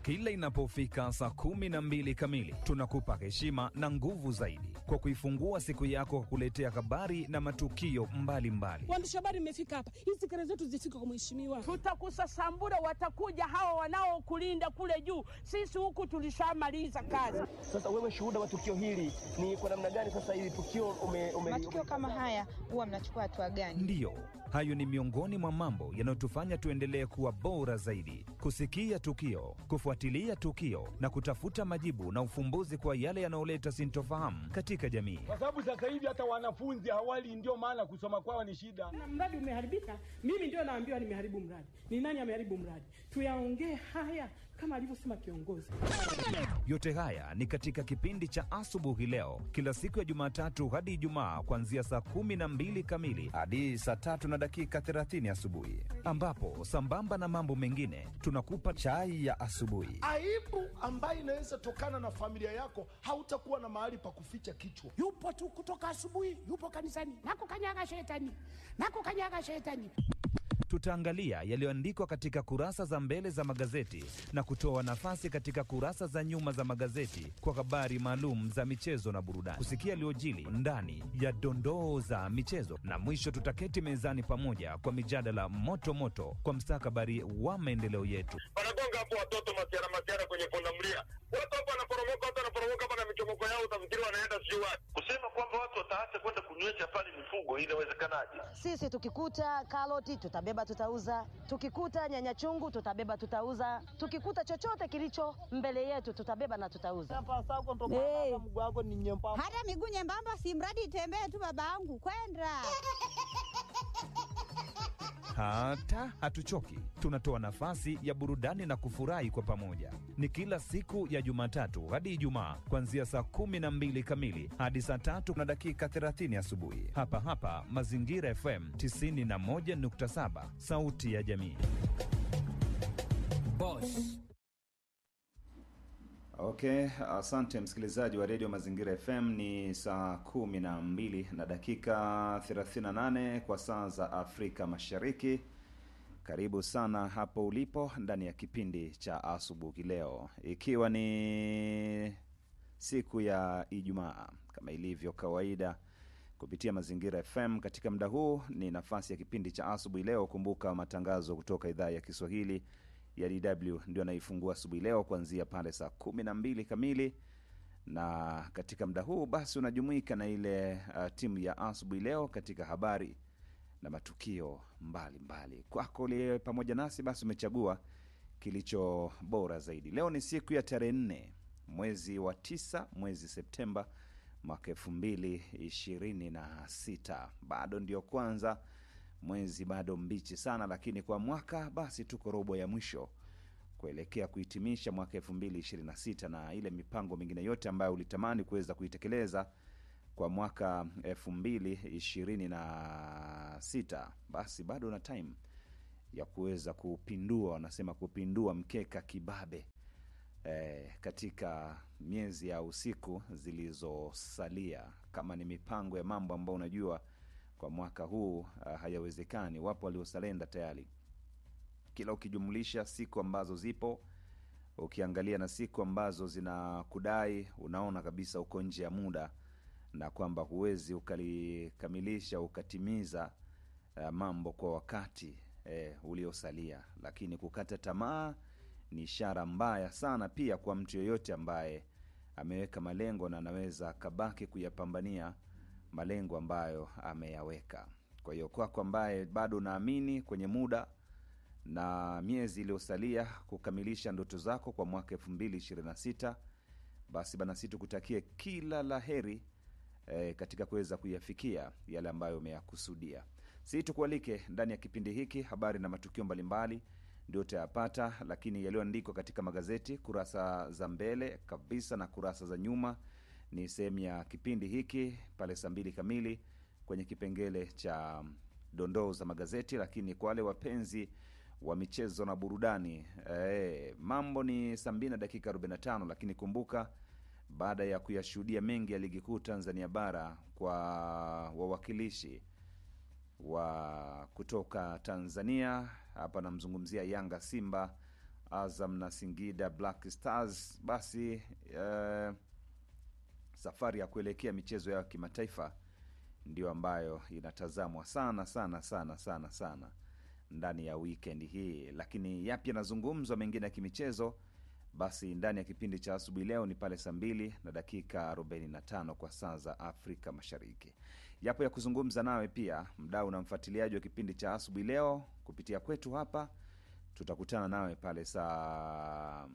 Kila inapofika saa kumi na mbili kamili, tunakupa heshima na nguvu zaidi kwa kuifungua siku yako kwa kuletea habari na matukio mbalimbali. Waandishi habari, mmefika hapa, hizi kelele zetu zifike kwa mheshimiwa. Tutakusasambura, watakuja hawa wanaokulinda kule juu. Sisi huku tulishamaliza kazi. Sasa wewe shuhuda wa tukio hili ni kwa namna gani? Sasa hili tukio ume, ume, matukio kama haya huwa mnachukua hatua gani? Ndiyo, hayo ni miongoni mwa mambo yanayotufanya tuendelee kuwa bora zaidi, kusikia tukio, kufuatilia tukio na kutafuta majibu na ufumbuzi kwa yale yanayoleta sintofahamu katika jamii. kwa sababu sasa hivi hata wanafunzi hawali, ndio maana kusoma kwao ni shida. Na mradi umeharibika, mimi ndio naambiwa nimeharibu mradi. Ni nani ameharibu mradi? Tuyaongee haya kama alivyosema kiongozi. Yote haya ni katika kipindi cha asubuhi leo, kila siku ya Jumatatu hadi Ijumaa, kuanzia saa kumi na mbili kamili hadi saa tatu na dakika 30 asubuhi, ambapo sambamba na mambo mengine tunakupa chai ya asubuhi. aibu ambayo inaweza tokana na familia yako, hautakuwa na mahali pa kuficha kichwa. yupo tu kutoka asubuhi, yupo kanisani, nakukanyaga shetani, nakukanyaga shetani. Tutaangalia yaliyoandikwa katika kurasa za mbele za magazeti na kutoa nafasi katika kurasa za nyuma za magazeti kwa habari maalum za michezo na burudani, kusikia yaliyojili ndani ya dondoo za michezo, na mwisho tutaketi mezani pamoja kwa mijadala moto moto kwa mstakabali wa maendeleo yetu. wanagonga hapo watoto masiara masiara kwenye pundamilia, watu hapo wanaporomoka, watu wanaporomoka hapa na michomoko yao, utafikiri wanaenda sijui wapi. Kusema kwamba watu wataacha kwenda kunywesha pale mifugo, inawezekanaje? Sisi tukikuta karoti tutabeba tutauza, tukikuta nyanya chungu tutabeba tutauza, tukikuta chochote kilicho mbele yetu tutabeba na tutauza. Hey. Hata miguu nyembamba, si mradi itembee tu, babangu kwenda Hata hatuchoki, tunatoa nafasi ya burudani na kufurahi kwa pamoja. Ni kila siku ya Jumatatu hadi Ijumaa, kuanzia saa kumi na mbili kamili hadi saa tatu na dakika 30 asubuhi, hapa hapa Mazingira FM 91.7, sauti ya jamii. Okay, asante msikilizaji wa redio Mazingira FM. Ni saa kumi na mbili na dakika 38 kwa saa za Afrika Mashariki. Karibu sana hapo ulipo ndani ya kipindi cha asubuhi leo, ikiwa ni siku ya Ijumaa kama ilivyo kawaida kupitia Mazingira FM. Katika muda huu ni nafasi ya kipindi cha asubuhi leo. Kumbuka matangazo kutoka idhaa ya Kiswahili ya DW ndio anaifungua asubuhi leo kuanzia pale saa kumi na mbili kamili, na katika muda huu basi unajumuika na ile uh, timu ya asubuhi leo katika habari na matukio mbalimbali. Kwako uliye pamoja nasi, basi umechagua kilicho bora zaidi. Leo ni siku ya tarehe nne mwezi wa tisa, mwezi Septemba mwaka elfu mbili ishirini na sita. Bado ndio kwanza mwezi bado mbichi sana, lakini kwa mwaka basi tuko robo ya mwisho kuelekea kuhitimisha mwaka elfu mbili ishirini na sita na ile mipango mingine yote ambayo ulitamani kuweza kuitekeleza kwa mwaka elfu mbili ishirini na sita basi bado na time ya kuweza kupindua, wanasema kupindua mkeka kibabe eh, katika miezi ya usiku zilizosalia, kama ni mipango ya mambo ambayo unajua kwa mwaka huu uh, hayawezekani. Wapo waliosalenda tayari, kila ukijumlisha siku ambazo zipo, ukiangalia na siku ambazo zinakudai, unaona kabisa uko nje ya muda na kwamba huwezi ukalikamilisha ukatimiza uh, mambo kwa wakati eh, uliosalia. Lakini kukata tamaa ni ishara mbaya sana pia kwa mtu yoyote ambaye ameweka malengo na anaweza akabaki kuyapambania malengo ambayo ameyaweka. Kwa hiyo kwako ambaye bado unaamini kwenye muda na miezi iliyosalia kukamilisha ndoto zako kwa mwaka elfu mbili ishirini na sita basi bana, si tukutakie kila la heri eh, katika kuweza kuyafikia yale ambayo umeyakusudia. Si tukualike ndani ya kipindi hiki, habari na matukio mbalimbali ndio utayapata, lakini yaliyoandikwa katika magazeti kurasa za mbele kabisa na kurasa za nyuma ni sehemu ya kipindi hiki pale saa mbili kamili kwenye kipengele cha dondoo za magazeti. Lakini kwa wale wapenzi wa michezo na burudani e, mambo ni saa mbili na dakika 45, lakini kumbuka baada ya kuyashuhudia mengi ya ligi kuu Tanzania bara kwa wawakilishi wa kutoka Tanzania, hapa namzungumzia Yanga, Simba Azam na Singida Black Stars, basi eh, safari ya kuelekea michezo yao ya kimataifa ndio ambayo inatazamwa sana sana sana sana sana ndani ya weekend hii. Lakini yapi yanazungumzwa mengine ya kimichezo? Basi ndani ya kipindi cha asubuhi leo ni pale saa mbili na dakika 45 kwa saa za Afrika Mashariki. Yapo ya kuzungumza nawe pia, mdau na mfuatiliaji wa kipindi cha asubuhi leo kupitia kwetu hapa. Tutakutana nawe pale saa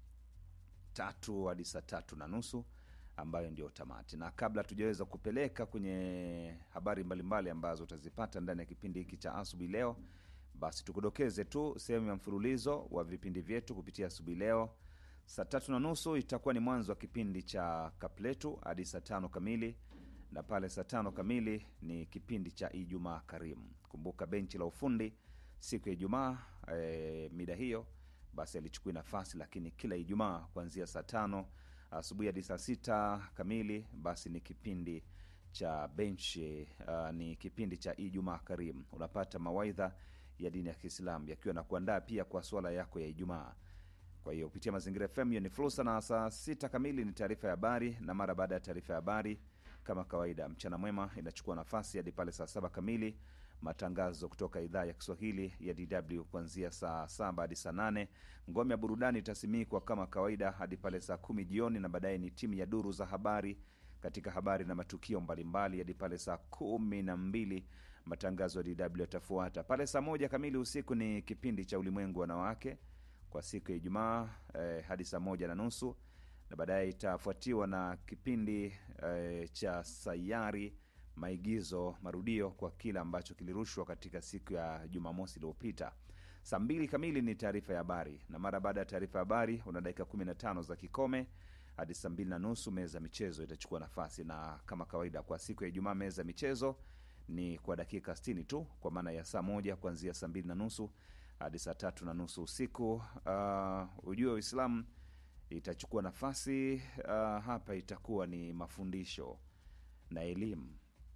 tatu hadi saa tatu na nusu ambayo ndio tamati, na kabla tujaweza kupeleka kwenye habari mbalimbali ambazo utazipata ndani ya kipindi hiki cha asubuhi leo, basi tukudokeze tu sehemu ya mfululizo wa vipindi vyetu kupitia asubuhi leo. Saa tatu na nusu itakuwa ni mwanzo wa kipindi cha Kapletu hadi saa tano kamili, na pale saa tano kamili ni kipindi cha Ijumaa Karimu. Kumbuka benchi la ufundi siku ya Ijumaa e, mida hiyo basi alichukui nafasi, lakini kila Ijumaa kuanzia saa tano asubuhi hadi saa sita kamili basi ni kipindi cha benchi uh, ni kipindi cha Ijumaa Karimu. Unapata mawaidha ya dini ya Kiislamu yakiwa na kuandaa pia kwa swala yako ya Ijumaa. Kwa hiyo kupitia Mazingira FM hiyo ni fursa, na saa sita kamili ni taarifa ya habari, na mara baada ya taarifa ya habari kama kawaida, mchana mwema inachukua nafasi hadi pale saa saba kamili matangazo kutoka idhaa ya Kiswahili ya DW kuanzia saa saba hadi saa nane. Ngome ya burudani itasimikwa kama kawaida hadi pale saa kumi jioni, na baadaye ni timu ya duru za habari katika habari na matukio mbalimbali hadi pale saa kumi na mbili. Matangazo ya DW yatafuata pale saa moja kamili usiku. Ni kipindi cha ulimwengu wanawake kwa siku ya Ijumaa eh, hadi saa moja na nusu, na baadaye itafuatiwa na kipindi eh, cha sayari maigizo marudio kwa kile ambacho kilirushwa katika siku ya Jumamosi iliyopita. Saa mbili kamili ni taarifa ya habari, na mara baada ya taarifa ya habari una dakika 15 za kikome hadi saa mbili na nusu meza michezo itachukua nafasi, na kama kawaida kwa siku ya Ijumaa meza michezo ni kwa dakika 60 tu, kwa maana ya saa moja kuanzia saa mbili na nusu hadi saa tatu na nusu usiku. Uh, ujue Uislamu itachukua nafasi uh, hapa itakuwa ni mafundisho na elimu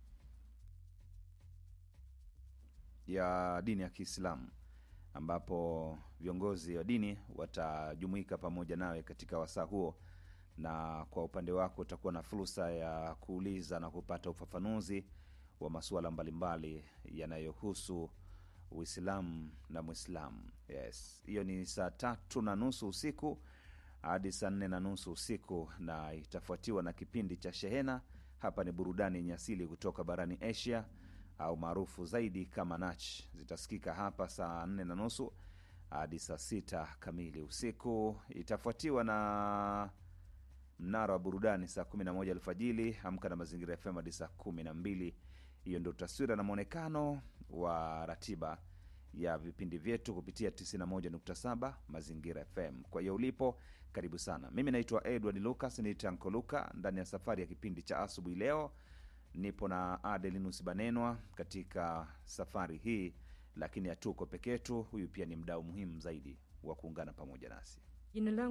ya dini ya Kiislamu ambapo viongozi wa dini watajumuika pamoja nawe katika wasaa huo, na kwa upande wako utakuwa na fursa ya kuuliza na kupata ufafanuzi wa masuala mbalimbali yanayohusu Uislamu na Mwislamu. Yes, hiyo ni saa tatu na nusu usiku hadi saa nne na nusu usiku, na itafuatiwa na kipindi cha Shehena. Hapa ni burudani yenye asili kutoka barani Asia au maarufu zaidi kama Nach, zitasikika hapa saa nne na nusu hadi saa sita kamili usiku. Itafuatiwa na mnara wa burudani saa kumi na moja alfajili. Amka na Mazingira FM hadi saa kumi na mbili. Hiyo ndio taswira na mwonekano wa ratiba ya vipindi vyetu kupitia 91.7 Mazingira FM. Kwa hiyo ulipo, karibu sana. Mimi naitwa Edward Lucas, ni Tanko Luka, ndani ya safari ya kipindi cha asubuhi leo nipo na Adelinus Banenwa katika safari hii, lakini hatuko peke yetu. Huyu pia ni mdau muhimu zaidi wa kuungana pamoja nasi. Jina langu